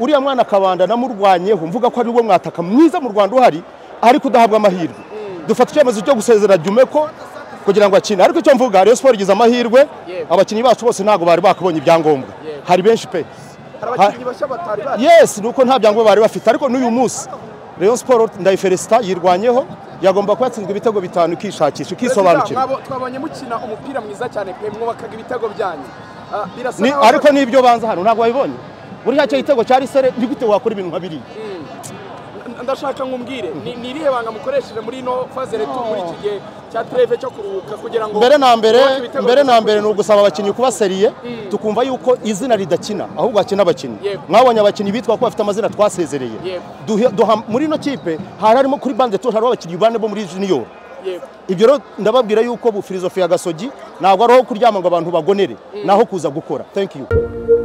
uriya mwana akabanda namurwanyeho mvuga ko ariwo mwataka mwiza mu rwanda uhari ariko udahabwa amahirwe dufata icyemezo cyo gusezera jumeko kugira ngo akine ariko icyo mvuga Rayon Sport igize amahirwe abakinnyi bacu bose ntabwo bari bakabonye ibyangombwa hari benshi pe abakinnyi bashya batari bari yes ni uko nta byangombwa bari bafite ariko n'uyu munsi Rayon Sport ndayiferesita yirwanyeho yagomba kuba yatsinzwe ibitego bitanu ikishakisha ikisobanukira Mwabo- twabonye mukina umupira mwiza cyane pe mwubakaga ibitego byanyu Ah, birasa Ni- naho- ariko n'ibyo banza hano ntabwo wabibonye buriya cya gitego cya risere ni gute wakora ibintu nka biriya N- ndashaka ngumbwire ni ni irihe banga mukoresheje muri ino faze retu muri iki gihe cya treve cyo kuruhuka kugira ngo mbere na mbere mwubake ibitego mbere na byiza mbere ni kurusha- ugusaba abakinnyi kuba seriye tukumva yuko izina ridakina ahubwo hakina abakinnyi Yego. mwabonye abakinnyi bitwa ko bafite amazina twasezereye Yego. Duhe- duha- muri ino kipe hari harimo kuri bande tour hariho abakinnyi bane bo muri junior Yego. ibyo rero ndababwira yuko bu filozofi ya gasogi ntabwo ari aho kuryama ngo abantu bagonere ni aho kuza gukora thank you